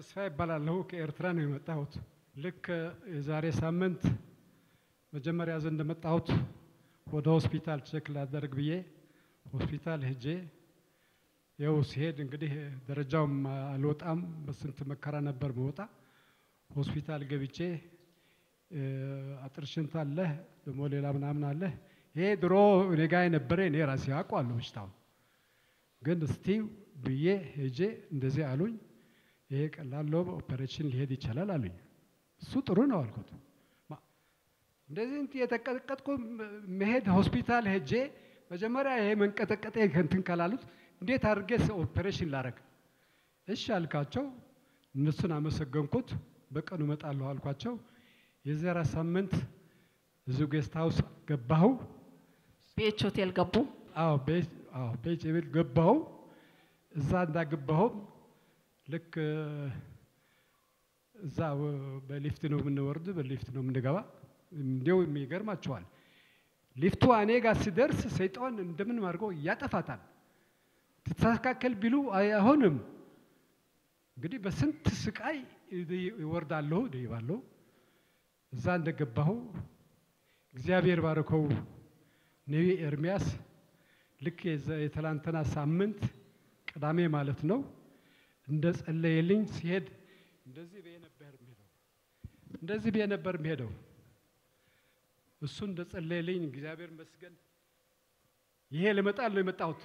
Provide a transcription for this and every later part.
ተስፋ ይባላለሁ። ከኤርትራ ነው የመጣሁት። ልክ የዛሬ ሳምንት መጀመሪያ ዘ እንደመጣሁት ወደ ሆስፒታል ቼክ ላደርግ ብዬ ሆስፒታል ሄጄ ይኸው ሲሄድ እንግዲህ ደረጃውም አልወጣም። በስንት መከራ ነበር መወጣ። ሆስፒታል ገብቼ አጥር ሽንት አለህ ደግሞ ሌላ ምናምን አለህ። ይሄ ድሮ እኔ ጋ የነበረ እኔ ራሴ አውቀዋለሁ በሽታውን ግን እስቲ ብዬ ሄጄ እንደዚህ አሉኝ። ይሄ ቀላል ነው፣ ኦፐሬሽን ሊሄድ ይቻላል አሉኝ። እሱ ጥሩ ነው አልኩት። እንደዚህ እንትን የተቀጠቀጥኩ መሄድ ሆስፒታል ሄጄ መጀመሪያ ይሄ መንቀጠቀጤ እንትን ካላሉት እንዴት አድርጌ ኦፐሬሽን ላረግ? እሺ አልካቸው። እነሱን አመሰገንኩት። በቀኑ እመጣለሁ አልኳቸው። የዘራ ሳምንት እዚሁ ጌስት ሀውስ ገባሁ። ቤች ሆቴል ገቡ። አዎ ቤት አዎ ቤት ቤት ገባሁ። እዛ እንዳገባሁ ልክ እዛ በሊፍት ነው የምንወርድ፣ በሊፍት ነው የምንገባ። እንዲያው የሚገርማችኋል ሊፍቱ እኔ ጋር ሲደርስ ሰይጣን እንደምን አድርገው ያጠፋታል። ትተካከል ቢሉ አይሆንም። እንግዲህ በስንት ስቃይ ይወርዳለሁ ይባለሁ። እዛ እንደገባሁ እግዚአብሔር ባረከው ነቢ ኤርሚያስ ልክ የትላንትና ሳምንት ቅዳሜ ማለት ነው እንደ ጸለየልኝ ሲሄድ እንደዚህ ብዬ ነበር የሚሄደው እንደዚህ ብዬ ነበር የሚሄደው። እሱ እንደ ጸለየልኝ እግዚአብሔር ይመስገን ይሄ ልመጣል ነው የመጣሁት።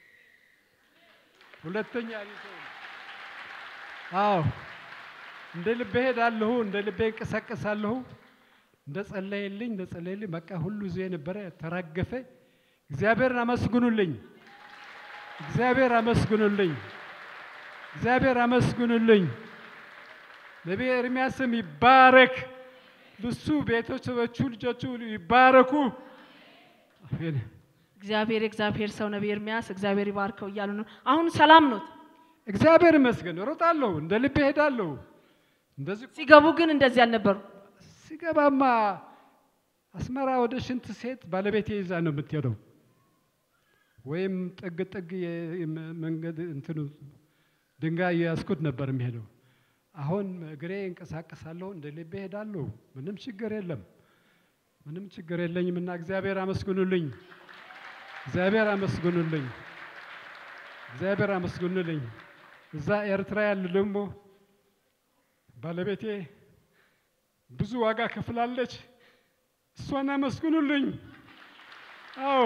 ሁለተኛ ሰው አዎ እንደ ልቤ ሄዳለሁ፣ እንደ ልቤ እንቀሳቀሳለሁ። እንደ ጸለየልኝ እንደ ጸለየልኝ በቃ ሁሉ ዜ ነበረ ተራገፈ። እግዚአብሔርን አመስግኑልኝ፣ እግዚአብሔር አመስግኑልኝ፣ እግዚአብሔር አመስግኑልኝ። ነቢይ ኤርሚያስም ይባረክ፣ ልሱ ቤተሰቦቹ ልጆቹ ይባረኩ። አሜን። እግዚአብሔር የእግዚአብሔር ሰው ነቢይ ኤርሚያስ እግዚአብሔር ይባርከው እያሉ ነው። አሁን ሰላም ኖት? እግዚአብሔር ይመስገን። እሮጣለሁ፣ እንደ ልቤ ሄዳለሁ። እንደዚህ ሲገቡ ግን እንደዚህ አልነበሩ። ሲገባማ አስመራ ወደ ሽንት ሴት ባለቤቴ ይዛ ነው የምትሄደው፣ ወይም ጥግ ጥግ መንገድ እንትኑ ድንጋይ የያዝኩት ነበር የሚሄደው። አሁን እግሬ እንቀሳቀሳለሁ፣ እንደ ልቤ ሄዳለሁ። ምንም ችግር የለም፣ ምንም ችግር የለኝም። እና እግዚአብሔር አመስግኑልኝ፣ እግዚአብሔር አመስግኑልኝ፣ እግዚአብሔር አመስግኑልኝ። እዛ ኤርትራ ያሉ ደግሞ ባለቤቴ ብዙ ዋጋ ከፍላለች። እሷን አመስግኑልኝ። አዎ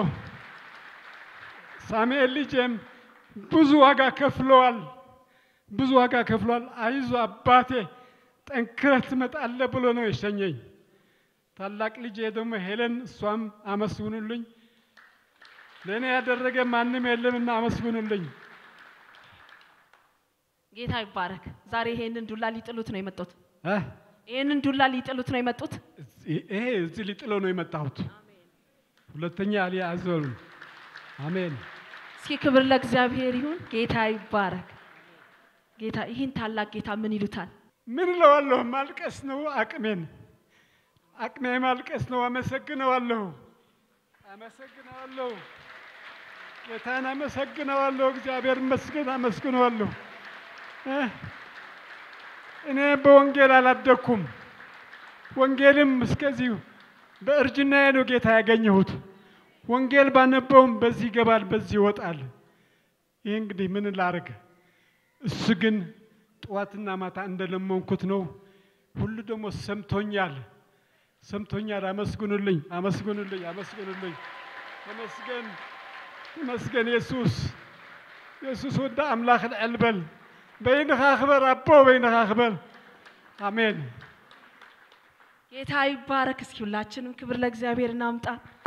ሳሙኤል ልጄም ብዙ ዋጋ ከፍለዋል፣ ብዙ ዋጋ ከፍሏል። አይዞ አባቴ ጠንክረህ ትመጣለህ ብሎ ነው የሸኘኝ። ታላቅ ልጄ ደግሞ ሄለን፣ እሷም አመስግኑልኝ። ለእኔ ያደረገ ማንም የለምና አመስግኑልኝ። ጌታ ይባረክ። ዛሬ ይሄንን ዱላ ሊጥሉት ነው የመጡት። እ ይሄንን ዱላ ሊጥሉት ነው የመጡት። ይሄ እዚህ ሊጥለው ነው የመጣሁት። ሁለተኛ አልያዘሉ። አሜን። እስኪ ክብር ለእግዚአብሔር ይሁን። ጌታ ይባረክ። ጌታ ይህን ታላቅ ጌታ ምን ይሉታል? ምን እለዋለሁ? ማልቀስ ነው አቅሜን፣ አቅሜ ማልቀስ ነው። አመሰግነዋለሁ፣ አመሰግነዋለሁ፣ ጌታን አመሰግነዋለሁ። እግዚአብሔር ይመስገን፣ አመስግነዋለሁ። እ እኔ በወንጌል አላደግኩም። ወንጌልም እስከዚሁ በእርጅናዬ ነው ጌታ ያገኘሁት። ወንጌል ባነበውም በዚህ ይገባል፣ በዚህ ይወጣል። ይህ እንግዲህ ምን ላርግ? እሱ ግን ጠዋትና ማታ እንደለመንኩት ነው። ሁሉ ደግሞ ሰምቶኛል፣ ሰምቶኛል። አመስግኑልኝ፣ አመስግኑልኝ፣ አመስግኑልኝ። ተመስገን፣ ተመስገን። ኢየሱስ ኢየሱስ ወደ አምላክ ልዕል በል። በይንኻ ክበር አቦ፣ በይንኻ ክበር። አሜን። ጌታ ይባረክ። እስኪ ሁላችንም ክብር ለእግዚአብሔር እናምጣ።